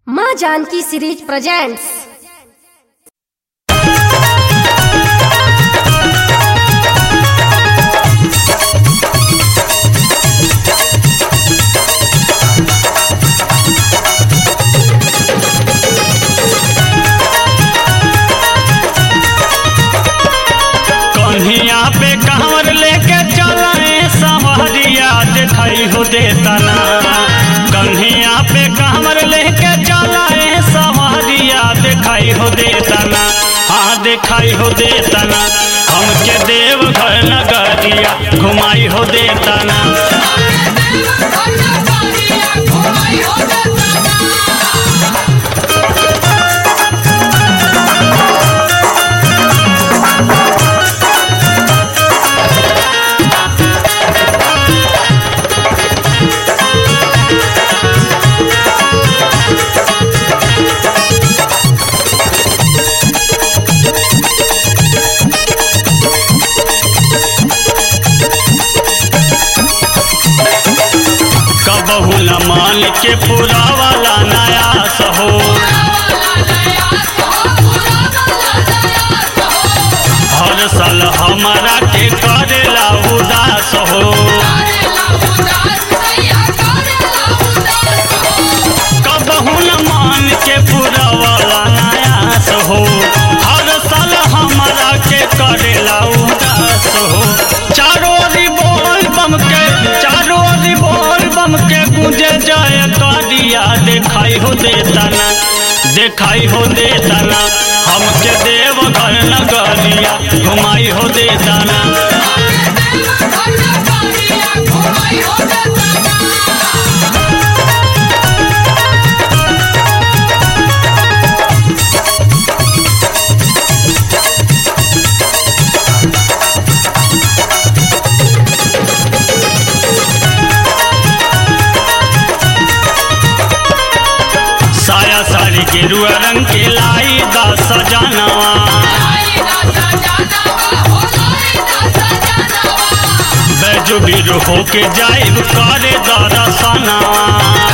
माँ Janaki series presents कन्हिया पे कांवर लेके चलाए संवरिया दिखाई हो देता ना कन्हिया पे कांवर लेके चलाए संवरिया दिखाई हो देता ना हाँ दिखाई हो देता ना हमके देव घर नगरिया घुमाई हो देता ना कबहू न मान के पूरा वाला नया सहो हर साल हमारा के करेला उदास हो कबहू न मान के पूरा वाला नयास हो हर साल हमारा के करेला उदास हो चारों ओरी बोल बम के चारों ओरी बोल बम के गुंजे जाए करिया देखाई हो देता ना देखाई हो देता ना हमके देव घर नगरिया घुमाई हो देता ना साया साड़ी गेरुआ रंग के लाई दा सजानवा बैजो बीरो होके जाइब करे दरसनवा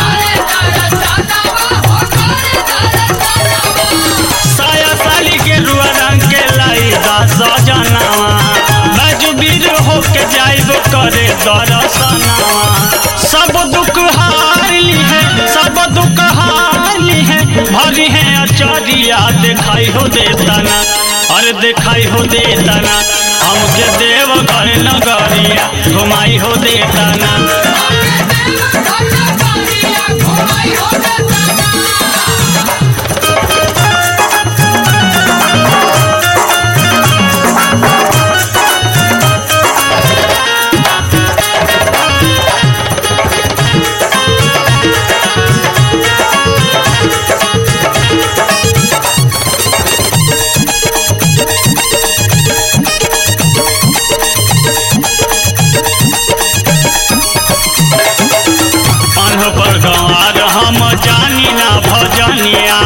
साया साड़ी गेरुआ रंग के लाई दा सजानवा बैजो बीरो होके जाइब करे दरसनवा सब दुख हार ली है सब दुख हार ली है भरी है अचारिया दिखाई हो देता ना अरे दिखाई हो देता ना हमके देव घर नगरिया घुमाई हो देता ना अनह पर गंवार हम जानी ना भजनिया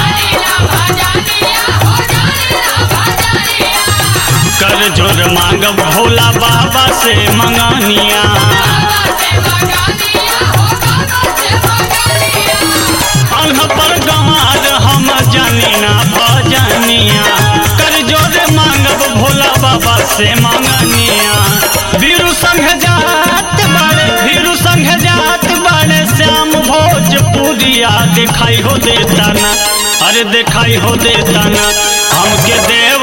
कर जोर मांग भोला बाबा से मंगानिया अनह पर गंवार हम जानी ना भजनिया कर जोर मांगब भोला बाबा से मंगानिया वीरू संघ जात बाड़े वीरू संघ जात बाड़े श्याम भोजपुरिया दिखाई हो देता ना अरे दिखाई हो देता ना हमके देव